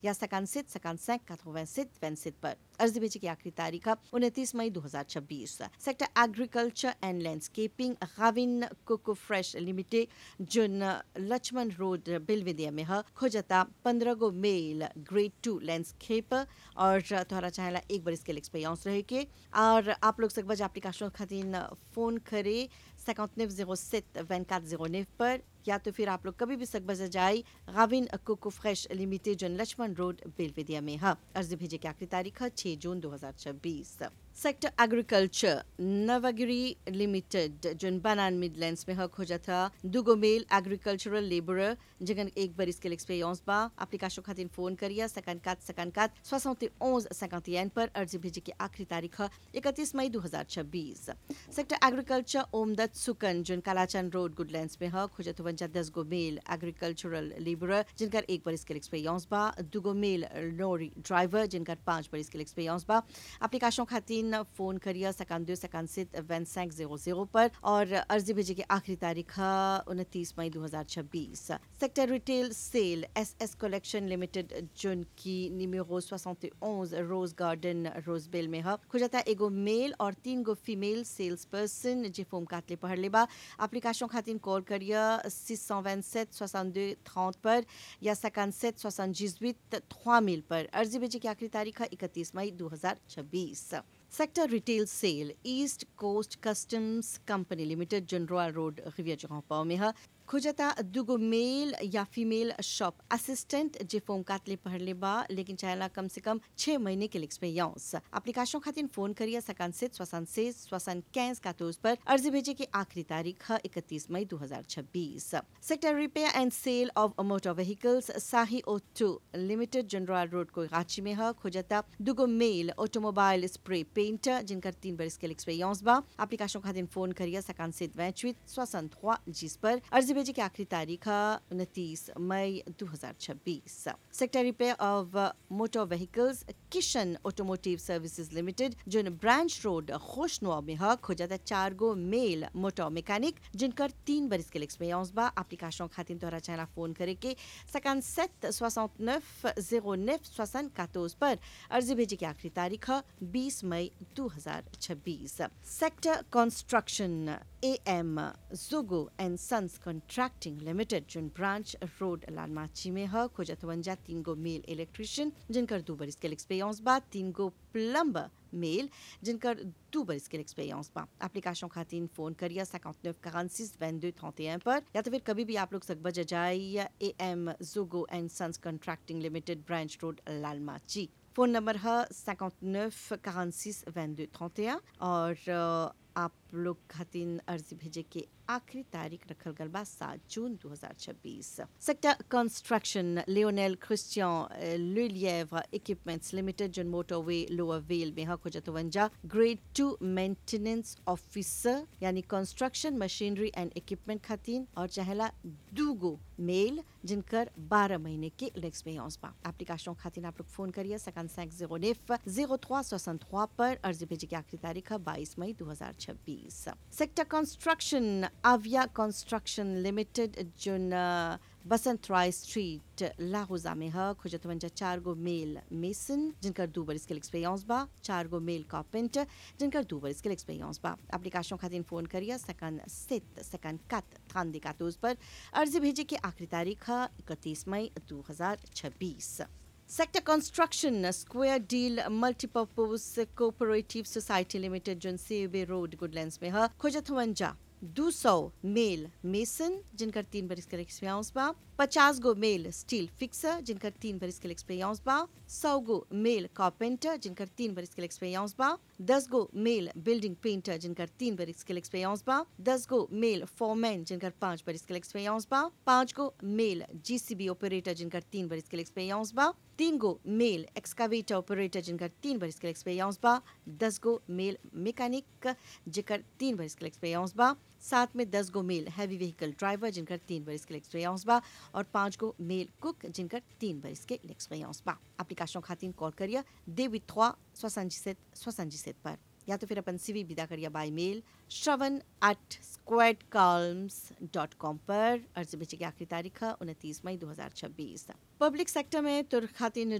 या सकान सित सकान सैक काथोवैन सित वैन सित पर अर्जी भेजे की आखिरी तारीख उनतीस मई 2026 sector agriculture and landscaping Gavin coco fresh limited जुन लक्ष्मण रोड बिलविदिया में ह खोजता पंद्रह गो मेल ग्रेड टू लैंडस्केपर और तोहरा चाहेला एक बार इसके एक्सपीरियंस रहे के और आप लोग सकबज एप्लीकेशन खातिर फोन करे 5907 2409 पर या तो फिर आप लोग कभी भी सकबज जाए गाविन कोको फ्रेश लिमिटेड जन लक्ष्मण रोड बेलवेदिया में है अर्जी भेजे की आखिरी तारीख है छह जून 2026 सेक्टर एग्रीकल्चर नवगिरी लिमिटेड जन बनान मिडलैंड्स में हक हो जाता दुगो मेल एग्रीकल्चरल लेबरर जगन एक बार इसके एक्सपीरियंस बा एप्लीकेशन खातिर फोन करिया सकन कात सकन कात 71 51 पर अर्जी भेजे की आखिरी तारीख है 31 मई 2026 सेक्टर एग्रीकल्चर ओमदत सुकन जन कालाचन रोड गुडलैंड्स में हक हो जाता वंजा दस गो मेल एग्रीकल्चरल लेबरर जिनकर एक बार इसके एक्सपीरियंस बा दुगो मेल लॉरी ड्राइवर जिनकर पांच बार इसके एक्सपीरियंस बा एप्लीकेशन खातिर फोन करिए सकान दो सकान सित वन सैंक जीरो जीरो पर और अर्जी भेजे की आखिरी तारीख उनतीस मई 2026 sector retail sale S S collection limited zone की निमेरो 71 रोज गार्डन रोजबेल में है खुजता एगो मेल और तीन गो फीमेल सेल्स पर्सन जे फोम कातले पढ़ लेबा एप्लीकेशन खातिर कॉल करिए 627 62 30 पर या 57 78 3000 पर अर्जी भेजे की आखिरी तारीख है 31 मई 2026 sector retail sale East Coast customs company limited general road रिविया जगह में है खुजता दुगो मेल या फीमेल शॉप असिस्टेंट जे फोम कातले पढ़ले बा लेकिन चाहेला कम से कम छह महीने के एक्सपीरियंस एप्लीकेशन खातिर फोन करिए सकान से स्वसन से स्वसन कैंस कातोज पर अर्जी भेजे की आखिरी तारीख है इकतीस मई 2026 sector repair and sale of motor vehicles Sahi auto limited general road को रांची में है खुजता दुगो मेल ऑटोमोबाइल स्प्रे पेंटर जिनकर तीन बरस के एक्सपीरियंस बा एप्लीकेशन खातिर फोन करिए सकान से वैचवित स्वसन जिस पर अर्जी भेजे की आखिरी तारीख उनतीस मई 2026 sector repair of motor vehicles Kishan automotive services limited जो ब्रांच रोड खुशनुआ में है खोजाता चार गो मेल मोटर मैकेनिक जिनकर तीन बरिस के एक्सपीरियंस बा एप्लीकेशन खातिर तोहरा चाहला फोन करे के सकान सेट सोसठ नेफ जीरो नेफ सोसन कातोज पर अर्जी भेजे की आखिरी तारीख है बीस मई 2026 सेक्टर कंस्ट्रक्शन ए एम जुगो and sons contracting limited zone branch road लालमाची में है खोजतवंजा तीन गो मेल इलेक्ट्रिशियन जिनकर दो बरिस के एक्सपीरियंस बा तीन गो प्लम्बर मेल जिनकर दो बरिस के एक्सपीरियंस बा एप्लीकेशन खातिर फोन करिए 59 46 22 31 पर या तो फिर कभी भी आप लोग सकबज जाइए ए एम जुगो and sons contracting limited branch road लालमाची फोन नंबर है 59 46 22 31 और आप लोग खातिन अर्जी भेजे के आखिरी तारीख रखल गल बा सात जून 2026 सेक्टर कंस्ट्रक्शन लियोनेल क्रिस्टियन लुलिएव इक्विपमेंट्स लिमिटेड जन मोटरवे लोअर वेल में हक जतवंजा ग्रेड टू मेंटेनेंस ऑफिसर यानी कंस्ट्रक्शन मशीनरी एंड इक्विपमेंट खातिन और चाहेला दूगो मेल जिनकर 12 महीने के एक्सपीरियंस बा एप्लीकेशन खातिर आप लोग फोन करिए सकान सैंक जीरो नेफ जीरो थ्वा सोसठ पर अर्जी भेजे की आखिरी तारीख है बाईस मई 2026 सेक्टर कंस्ट्रक्शन आविया construction limited zone Basant Rai street लाहौजा में है खुजतवंजा चार गो मेल मेसन जिनकर दो बरिस के एक्सपीरियंस बा चार गो मेल कार्पेंटर जिनकर दो बरिस के एक्सपीरियंस बा एप्लीकेशन खातिर फोन करिए सकन सित सकन कत थान दिकातोज पर अर्जी भेजे की आखिरी तारीख है इकतीस मई 2026 sector construction square deal multipurpose cooperative society limited zone सीबे रोड गुडलैंड्स में है खोजतवंजा दो सौ मेल मेसन जिनकर तीन बरिस के एक्सपीरियंस बा पचास गो मेल स्टील फिक्सर जिनकर तीन बरिस के एक्सपीरियंस बा सौ गो मेल कारपेंटर जिनकर तीन बरिस के एक्सपीरियंस बा दस गो मेल बिल्डिंग पेंटर जिनकर तीन बरिस के एक्सपीरियंस बा दस गो मेल फॉरमैन जिनकर पांच बरिस के एक्सपीरियंस बा पांच गो मेल जीसीबी ऑपरेटर जिनकर तीन बरिस के एक्सपीरियंस बा तीन गो मेल एक्सकावेटर ऑपरेटर जिनकर तीन बरिस के एक्सपीरियंस बा दस गो मेल मैकेनिक जिनकर तीन बरिस के एक्सपीरियंस बा साथ में दस गो मेल हैवी व्हीकल ड्राइवर जिनकर तीन बरिस के एक्सपीरियंस बा और पांच गो मेल कुक जिनकर तीन बरिस के एक्सपीरियंस बा एप्लीकेशन खातिर कॉल करिए देवी थ्वा सोसंजिसेत सोसंजिसेत पर या तो फिर अपन सीवी विदा करिए बाय मेल श्रवण एट क्वेट कॉल्म्स डॉट कॉम पर अर्जी भेजे की आखिरी तारीख है उनतीस मई 2026 पब्लिक सेक्टर में तुर्क खातिन